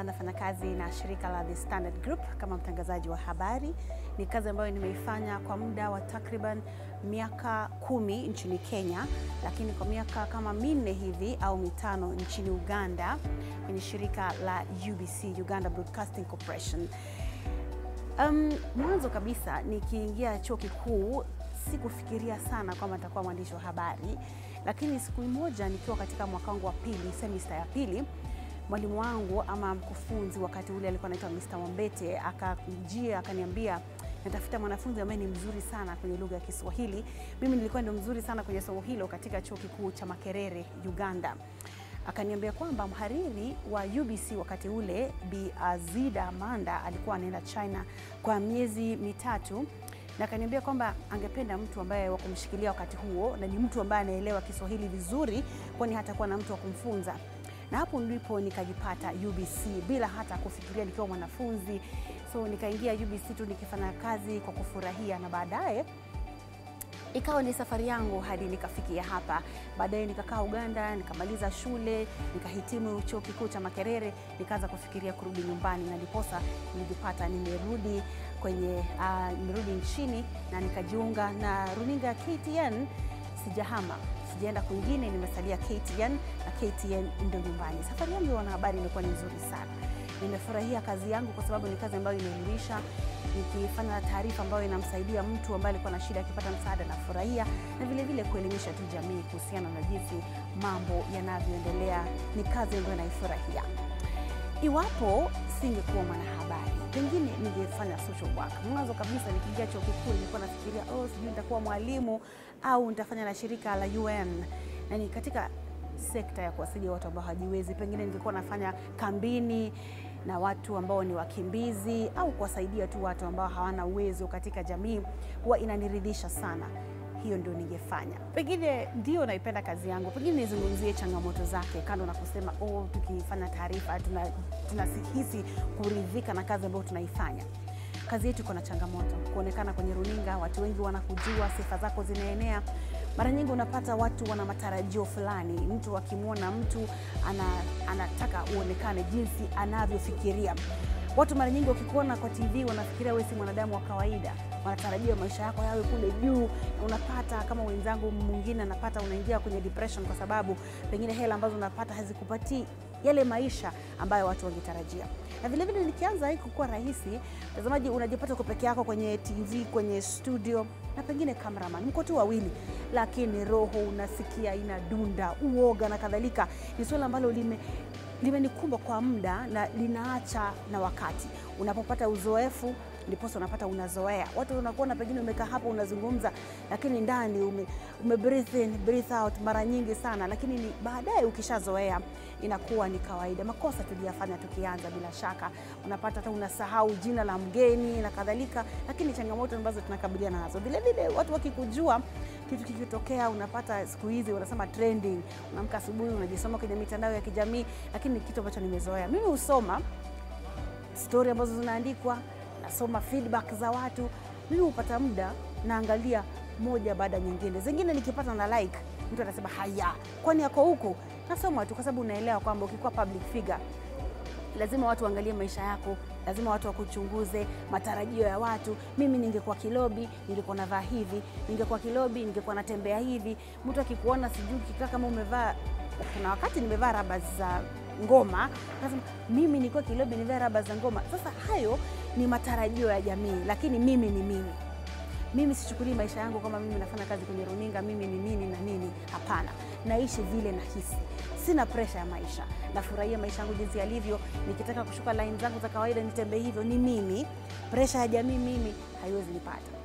nafanya kazi na shirika la The Standard Group kama mtangazaji wa habari. Ni kazi ambayo nimeifanya kwa muda wa takriban miaka kumi nchini Kenya, lakini kwa miaka kama minne hivi au mitano nchini Uganda kwenye shirika la UBC, Uganda Broadcasting Corporation. Um, mwanzo kabisa nikiingia chuo kikuu sikufikiria sana kwamba nitakuwa mwandishi wa habari, lakini siku moja nikiwa katika mwaka wangu wa pili, semester ya pili, mwalimu wangu ama mkufunzi wakati ule alikuwa anaitwa Mr. Wambete akajia akaniambia natafuta mwanafunzi ambaye ni mzuri sana kwenye lugha ya Kiswahili. Mimi nilikuwa ndio mzuri sana kwenye somo hilo katika chuo kikuu cha Makerere, Uganda. Akaniambia kwamba mhariri wa UBC wakati ule Bi Azida Amanda alikuwa anaenda China kwa miezi mitatu na akaniambia kwamba angependa mtu ambaye wa kumshikilia wakati huo na ni mtu ambaye anaelewa Kiswahili vizuri, kwani hatakuwa na mtu wa kumfunza. Na hapo ndipo nikajipata UBC bila hata kufikiria nikiwa mwanafunzi. So nikaingia UBC tu nikifanya kazi kwa kufurahia, na baadaye ikawa ni safari yangu hadi nikafikia hapa. Baadaye nikakaa Uganda, nikamaliza shule, nikahitimu chuo kikuu cha Makerere, nikaanza kufikiria kurudi nyumbani, na ndiposa nilijipata nimerudi kwenye uh, nimerudi nchini na nikajiunga na runinga ya KTN. Sijahama, sijaenda kwingine, nimesalia KTN na KTN ndio nyumbani. Safari yangu ya wanahabari imekuwa ni nzuri sana. Nimefurahia kazi yangu kwa sababu ni kazi ambayo inaelimisha, nikifanya taarifa ambayo inamsaidia mtu ambaye alikuwa na shida akipata msaada, nafurahia na vile vile kuelimisha tu jamii kuhusiana na jinsi mambo yanavyoendelea. Ni kazi ambayo naifurahia. Iwapo singekuwa mwanahabari, pengine ningefanya social work. Mwanzo kabisa nikiingia chuo kikuu nilikuwa nafikiria oh, sijui nitakuwa mwalimu au nitafanya na shirika la UN na ni katika sekta ya kuwasaidia watu ambao hawajiwezi. Pengine ningekuwa nafanya kambini na watu ambao ni wakimbizi au kuwasaidia tu watu ambao hawana uwezo katika jamii, huwa inaniridhisha sana. Hiyo ndio ningefanya. Pengine ndio naipenda kazi yangu, pengine nizungumzie changamoto zake, kando na kusema oh, tukifanya taarifa tunahisi tuna kuridhika na kazi ambayo tunaifanya. Kazi yetu iko na changamoto, kuonekana kwenye runinga, watu wengi wanakujua, sifa zako zinaenea. Mara nyingi unapata watu wana matarajio fulani, mtu akimwona mtu ana, anataka uonekane jinsi anavyofikiria. Watu mara nyingi wakikuona kwa TV wanafikiria wewe si mwanadamu wa kawaida, wanatarajia maisha yako yawe kule juu. Unapata kama wenzangu mwingine anapata, unaingia kwenye depression kwa sababu pengine hela ambazo unapata hazikupatii yale maisha ambayo watu wangetarajia. Na vile vile nikianza hii kukuwa rahisi, mtazamaji, unajipata uko peke yako kwenye TV, kwenye studio na pengine cameraman, mko tu wawili, lakini roho unasikia inadunda, uoga na kadhalika. Ni suala ambalo lime limenikumba kwa muda na linaacha na wakati. Unapopata uzoefu ndiposa unapata unazoea. Watu unakuona pengine umekaa hapo unazungumza, lakini ndani ume, ume breathe in, breathe out mara nyingi sana, lakini ni baadaye ukishazoea inakuwa ni kawaida. Makosa tuliyafanya tukianza, bila shaka unapata hata unasahau jina la mgeni na kadhalika, lakini changamoto ambazo tunakabiliana nazo. Vile vile watu wakikujua kitu kikitokea, unapata siku hizi wanasema trending, unaamka asubuhi unajisoma kwenye mitandao ya kijamii, lakini ni kitu ambacho nimezoea mimi. Husoma stori ambazo zinaandikwa nasoma feedback za watu. Mimi hupata muda naangalia moja baada nyingine, zingine nikipata na like, mtu anasema haya, kwani yako huku, nasoma tu, kwa sababu unaelewa kwamba ukikuwa public figure lazima watu waangalie maisha yako, lazima watu wakuchunguze, matarajio ya watu. Mimi ningekuwa kilobi, ningekuwa navaa hivi, ningekuwa kilobi, ningekuwa natembea hivi. Mtu akikuona, sijui kikaa kama umevaa, kuna wakati nimevaa raba za ngoma, nasema mimi nilikuwa kilobi, nivaa raba za ngoma. Sasa hayo ni matarajio ya jamii, lakini mimi ni mimi. Mimi sichukulii maisha yangu kama mimi nafanya kazi kwenye runinga, mimi ni nini na nini. Hapana, naishi vile nahisi, sina presha ya maisha, nafurahia maisha yangu jinsi yalivyo. Nikitaka kushuka line zangu za kawaida nitembee hivyo, ni mimi. Presha ya jamii mimi haiwezi nipata.